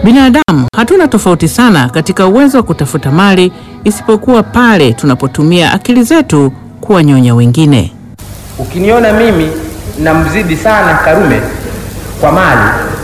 Binadamu hatuna tofauti sana katika uwezo wa kutafuta mali isipokuwa pale tunapotumia akili zetu kuwanyonya wengine. Ukiniona mimi namzidi sana Karume kwa mali,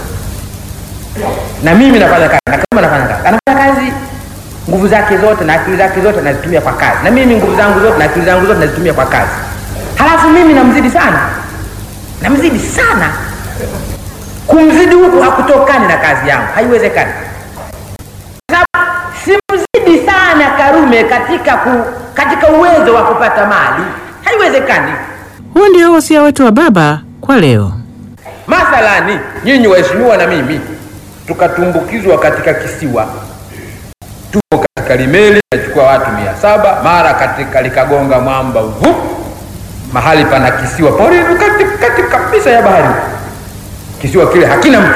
na mimi nafanya kazi na Karume anafanya kazi, anafanya kazi, nguvu zake zote na akili zake zote nazitumia kwa kazi, na mimi nguvu zangu zote na akili zangu zote nazitumia kwa kazi, halafu mimi namzidi sana, namzidi sana. Kumzidi huku hakutokani na kazi yangu, haiwezekani. Sababu simzidi sana Karume katika, ku, katika uwezo wa kupata mali, haiwezekani. Huo ndio wasia wetu wa baba kwa leo. Mathalani, nyinyi waheshimiwa na mimi tukatumbukizwa katika kisiwa, tuko katika limeli nachukua watu mia saba mara katika likagonga mwamba uvu, mahali pana kisiwa porini katikati kabisa ya bahari. Kisiwa kile hakina mtu,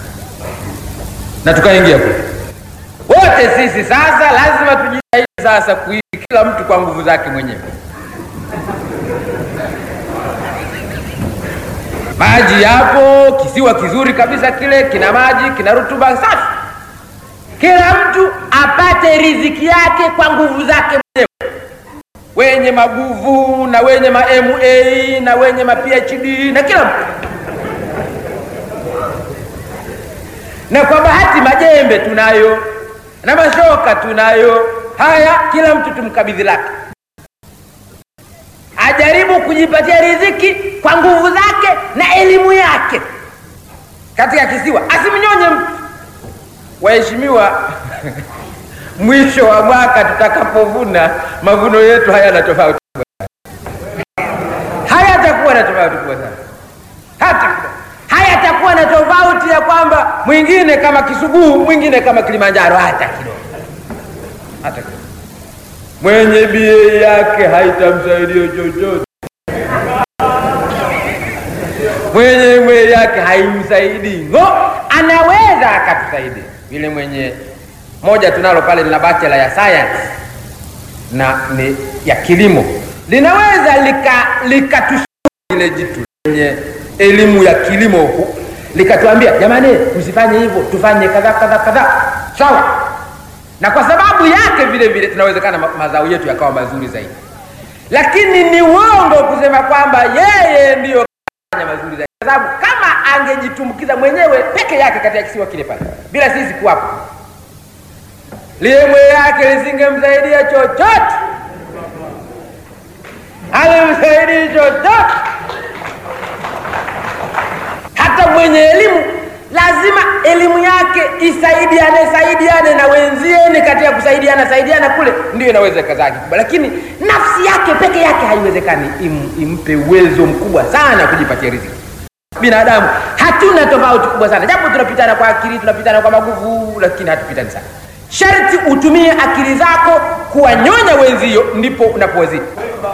na tukaingia kule wote. Sisi sasa lazima tujitahidi sasa kuishi, kila mtu kwa nguvu zake mwenyewe. Maji yapo, kisiwa kizuri kabisa kile, kina maji, kina rutuba safi. Kila mtu apate riziki yake kwa nguvu zake mwenyewe, wenye maguvu na wenye ma MA na wenye ma PhD na kila mtu. Na kwa bahati majembe tunayo na mashoka tunayo. Haya, kila mtu tumkabidhi lake ajaribu kujipatia riziki kwa nguvu zake na elimu yake katika kisiwa, asimnyonye mtu. Waheshimiwa, mwisho wa mwaka tutakapovuna, mavuno yetu hayana tofauti kubwa sana, hayatakuwa na tofauti kubwa sana, hata hayatakuwa na tofauti ya kwamba mwingine kama Kisugu, mwingine kama Kilimanjaro, hata kidogo, hata kidogo mwenye bie yake haitamsaidia chochote, mwenye mwe yake haimsaidii ngo, anaweza akatusaidia vile. Mwenye moja tunalo pale lina bachelor ya science na ni ya kilimo, linaweza likatushauri lika ile jitu lenye elimu ya kilimo likatuambia, jamani, msifanye hivyo, tufanye kadha kadha kadha, sawa na kwa sababu yake vile vile tunawezekana mazao yetu yakawa mazuri zaidi, lakini ni uongo kusema kwamba yeye ndiyo kafanya mazuri zaidi, kwa sababu kama angejitumbukiza mwenyewe peke yake katika kisiwa kile pale bila sisi kuwapo, liemwe yake lisingemsaidia chochote, alimsaidii chochote. Hata mwenye elimu lazima elimu yake isaidiane saidiane na wenzieni katika kusaidiana saidiana kule, ndio inaweza kazaa kikubwa, lakini nafsi yake peke yake haiwezekani im, impe uwezo mkubwa sana kujipatia riziki. Binadamu hatuna tofauti kubwa sana, japo tunapitana kwa akili, tunapitana kwa maguvu, lakini hatupitani sana. Sharti utumie akili zako kuwanyonya wenzio, ndipo unapowazidi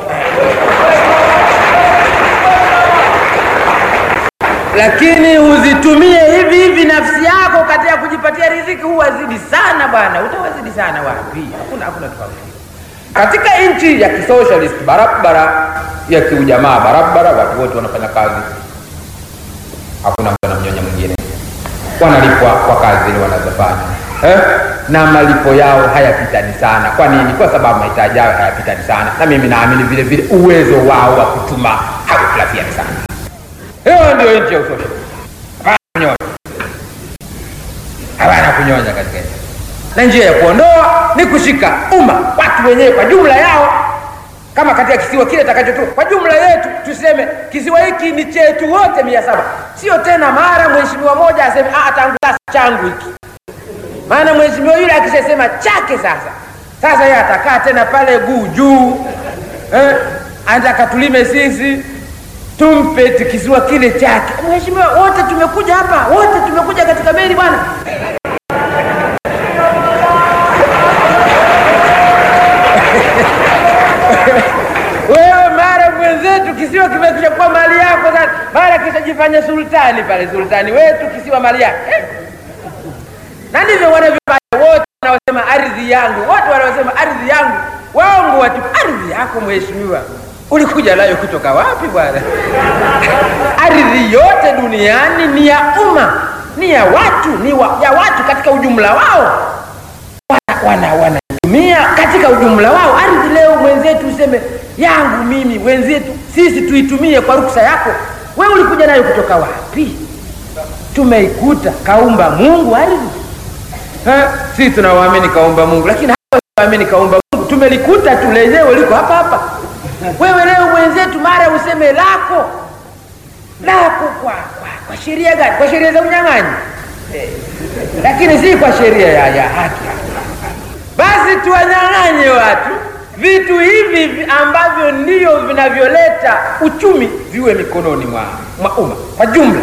lakini uzitumie hivi hivi nafsi yako katika kujipatia riziki, huwazidi sana bwana, utawazidi sana wapi? Hakuna, hakuna tofauti katika nchi ya kisocialist barabara ya kiujamaa barabara, watu wote wanafanya kazi, hakuna mtu anamnyonya mwingine, wanalipwa kwa kazi ile wanazofanya eh? na malipo yao hayapitani sana. Kwa nini? Kwa sababu mahitaji yao hayapitani sana, na mimi naamini vile vile uwezo wao wa kutuma haukulafiani sana. Hiyo ndio nchi ya usocial. Hapana kunyonya, hapana kunyonya katika nchi, na njia ya kuondoa ni kushika umma, watu wenyewe kwa jumla yao, kama katika kisiwa kile takachotoka kwa jumla yetu, tuseme kisiwa hiki ni chetu wote mia saba, sio tena mara mheshimiwa moja aseme ah, tangu sasa changu hiki. Maana mheshimiwa yule akishasema chake sasa, sasa yeye atakaa tena pale guu juu eh, anataka tulime sisi tumpe kisiwa kile chake. Mheshimiwa, wote tumekuja hapa, wote tumekuja katika meli bwana. Wewe mara mwenzetu kisiwa kimekisha kuwa mali yako sasa, mara kishajifanya sultani pale, sultani wetu kisiwa mali yake eh? na ndivyo wanavyofanya wote wanaosema ardhi yangu, wote wanaosema ardhi yangu, waongo watu. Ardhi yako mheshimiwa ulikuja nayo kutoka wapi bwana? Ardhi yote duniani ni ya umma, ni ya watu, ni wa, ya watu katika ujumla wao wana wanatumia wana katika ujumla wao. Ardhi leo mwenzetu useme yangu mimi, wenzetu sisi tuitumie kwa ruksa yako. Wewe ulikuja nayo kutoka wapi? Tumeikuta kaumba Mungu ardhi. Sisi tunawaamini kaumba Mungu, lakini hawaamini kaumba Mungu. Tumelikuta tu lenyewe liko hapa hapa. Wewe leo mwenzetu, mara useme lako lako kwa, kwa, kwa sheria gani? Kwa sheria za unyang'anyi eh, lakini si kwa sheria ya, ya haki. Basi tuwanyang'anye watu vitu hivi ambavyo ndio vinavyoleta uchumi viwe mikononi mwa, mwa umma kwa jumla,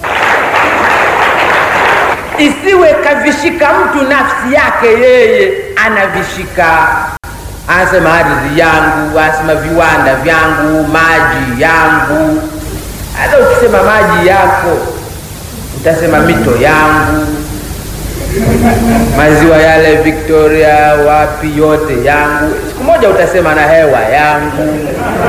isiwe kavishika mtu nafsi yake yeye anavishika, anasema ardhi yangu, anasema viwanda vyangu, maji yangu. Hata ukisema maji yako utasema mito yangu maziwa yale Victoria, wapi, yote yangu. Siku moja utasema na hewa yangu.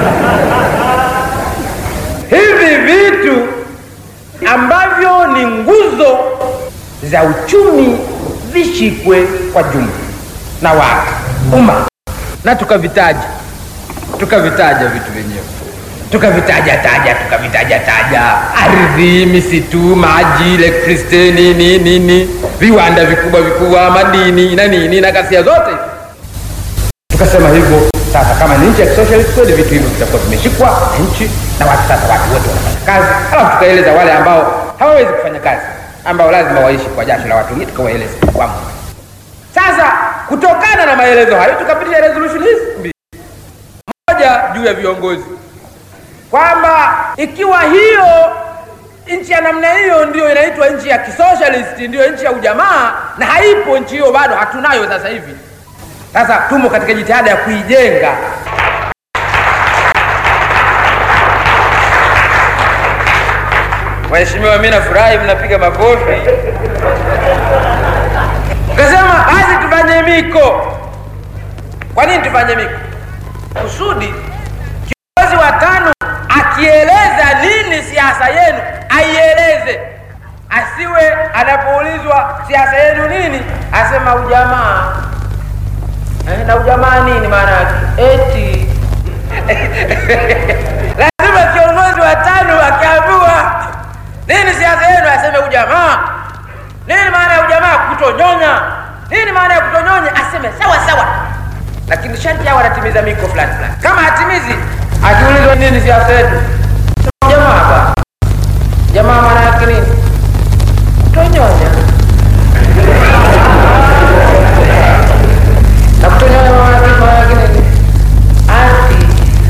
Hivi vitu ambavyo ni nguzo za uchumi vishikwe kwa jumla na watu umma, na tukavitaja tukavitaja vitu vyenyewe tukavitaja taja tukavitaja taja, ardhi, misitu, maji, electricity, nini nini, viwanda vikubwa vikubwa, madini na nini na kasia zote, tukasema hivyo. Sasa kama ni nchi ya socialist kweli, vitu hivyo vitakuwa vimeshikwa na nchi na watu. Sasa watu wote wanafanya kazi, alafu tukaeleza wale ambao hawawezi kufanya kazi, ambao lazima waishi kwa jasho la watu wengine, tukawaeleza kwamba sasa, kutokana na maelezo hayo tukapitisha resolution hizi mbili, moja juu ya viongozi kwamba ikiwa hiyo nchi ya namna hiyo ndiyo inaitwa nchi ya kisocialist, ndiyo nchi ya ujamaa, na haipo nchi hiyo, bado hatunayo sasa hivi. Sasa tumo katika jitihada ya kuijenga. Waheshimiwa, mimi nafurahi mnapiga makofi. Ukasema basi tufanye miko. Kwa nini tufanye miko? Kusudi kiongozi wa tano akieleza nini siasa yenu aieleze, asiwe anapoulizwa siasa yenu nini asema ujamaa. Eh, na ujamaa nini maana yake? Eti lazima kiongozi wa tano akiambiwa nini siasa yenu aseme ujamaa. Nini maana ya ujamaa? Kutonyonya. Nini maana ya kutonyonya? Aseme sawa sawa, lakini sharti hao wanatimiza miko fulani fulani. Kama hatimizi akiulizwa nini siasa yetu, jamaa hapa, jamaa maana yake nini? Kutonyonya. Na kutonyonya maana yake maana yake nini? Ati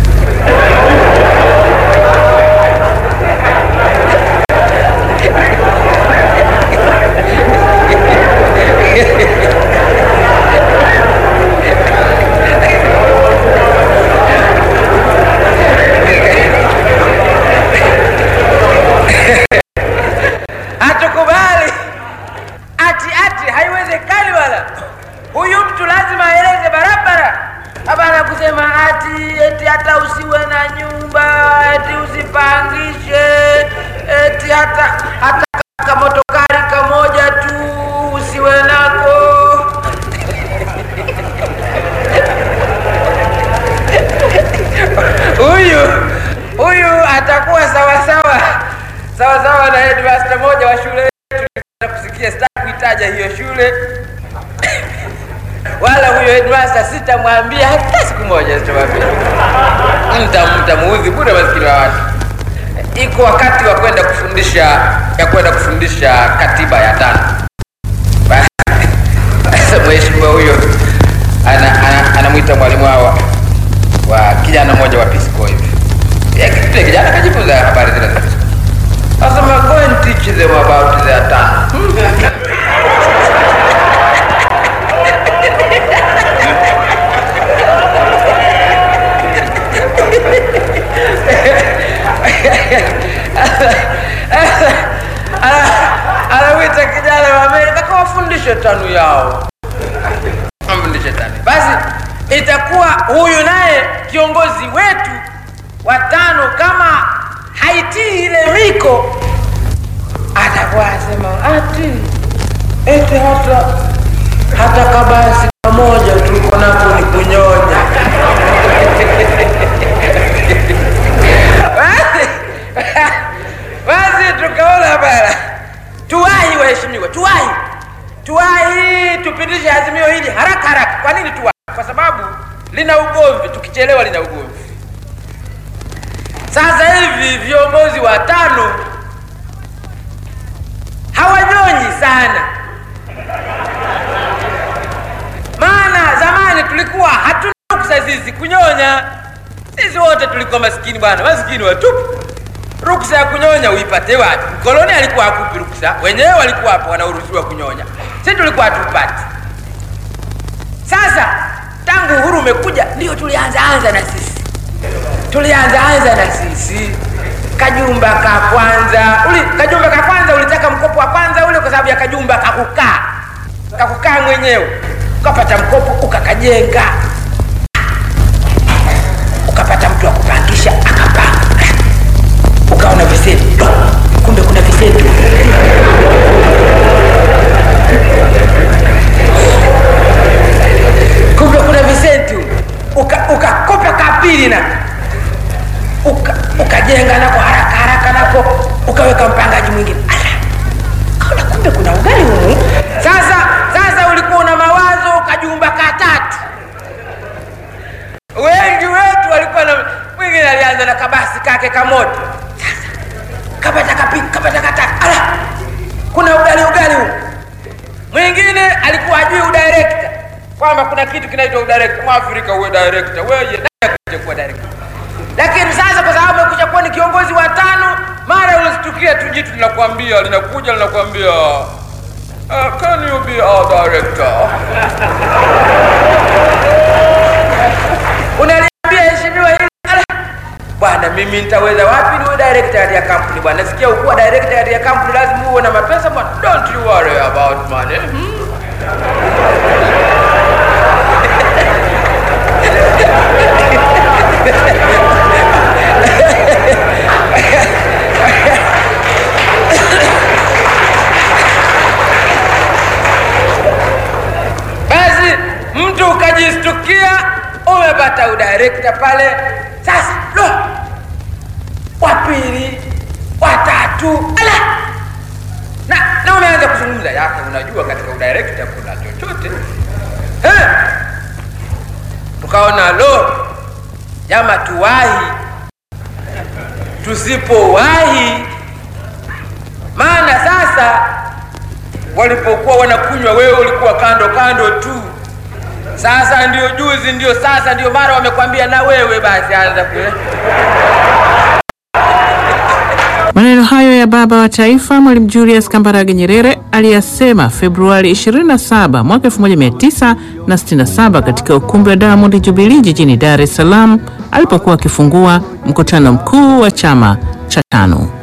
hatukubali ati ati, haiwezekani wala. Huyu mtu lazima aeleze barabara, hapana kusema ati eti hata usiwe na nyumba eti usipangishe eti hata hata kamotokari kamoja tu usiwe nako. Huyu huyu atakuwa sawasawa sawasawa na headmaster moja wa shule yetu. Kusikia, sitaki kuitaja hiyo shule wala huyo headmaster, sitamwambia hata siku moja, sitamwambia mtamuudhi bure maskini wa watu. Iko wakati wa kwenda kufundisha ya kwenda kufundisha katiba ya tano. Mheshimiwa huyo anamwita mwalimu wao wa kijana mmoja wa Pisco hivi, kile kijana kajifunza habari zile za Pisco, asema go and teach them about their tongue. anawita kijana wa Amerika kawafundishe tanu yao, amfundishe tanu. Basi itakuwa huyu naye kiongozi wetu wa tano, kama haitii ile miko, atakuwa asema ati eti hata hata kabasi kamoja tuko nako ni kunyonya. Basi basi tukaona bana, tuwahi waheshimiwa, tuwahi tuwahi, tupitishe azimio hili haraka haraka. Kwa nini tuwahi? Kwa sababu lina ugomvi, tukichelewa lina ugomvi. Sasa hivi viongozi watano hawanyonyi sana, maana zamani tulikuwa hatuna ruksa sisi kunyonya. Sisi wote tulikuwa maskini bwana, maskini watupu. Ruksa ya kunyonya uipate wapi? Mkoloni alikuwa hakupi ruksa, wenyewe walikuwa hapo wanaruhusiwa kunyonya, sisi tulikuwa hatupati. Sasa tangu uhuru umekuja, ndio tulianza anza na sisi tulianza anza na sisi kajumba ka kwanza uli, kajumba ka kwanza ulitaka mkopo wa kwanza ule kwa sababu ya kajumba kakukaa kakukaa mwenyewe ukapata mkopo ukakajenga ukapata mtu wa kupangisha akapanga ukaona visetu kumbe kuna visetu kumbe kuna visetu ukakopa uka kapili na uka, ukajenga nako haraka haraka nako ukaweka mpangaji mwingine kaona kumbe kuna ugali humu sasa sasa ulikuwa una mawazo ukajumba katatu wengi wetu walikuwa na mwingine alianza na kabasi kake kamoto sasa kapata kapili kapata katatu ala kuna ugali ugali humu mwingine alikuwa ajui udirekta kwamba kuna kitu kinaitwa udirekta mwafrika uwe direkta weye kuwa direkta lakini sasa kwa sababu amekuja kuwa ni kiongozi wa tano mara ulistukia tu jitu linakwambia linakuja linakwambia uh, can you be our director unaliambia heshimiwa hili bwana mimi nitaweza wapi niwe director katika kampuni bwana nasikia ukuwa director katika kampuni lazima uwe na mapesa bwana don't you worry about money hmm? basi mtu ukajistukia umepata udirekta pale sasa lo wa pili watatu ala na, na umeanza kuzungumza yake unajua katika udirekta kuna chochote eh? tukaona lo jama tuwahi tusipowahi maana sasa walipokuwa wanakunywa wewe ulikuwa kando kando tu sasa ndio juzi ndio sasa ndio mara wamekwambia na wewe basi anza kule Maneno hayo ya baba wa taifa Mwalimu Julius Kambarage Nyerere aliyasema Februari 27 mwaka 1967 katika ukumbi wa Diamond Jubilee jijini Dar es Salaam alipokuwa akifungua mkutano mkuu wa chama cha tano.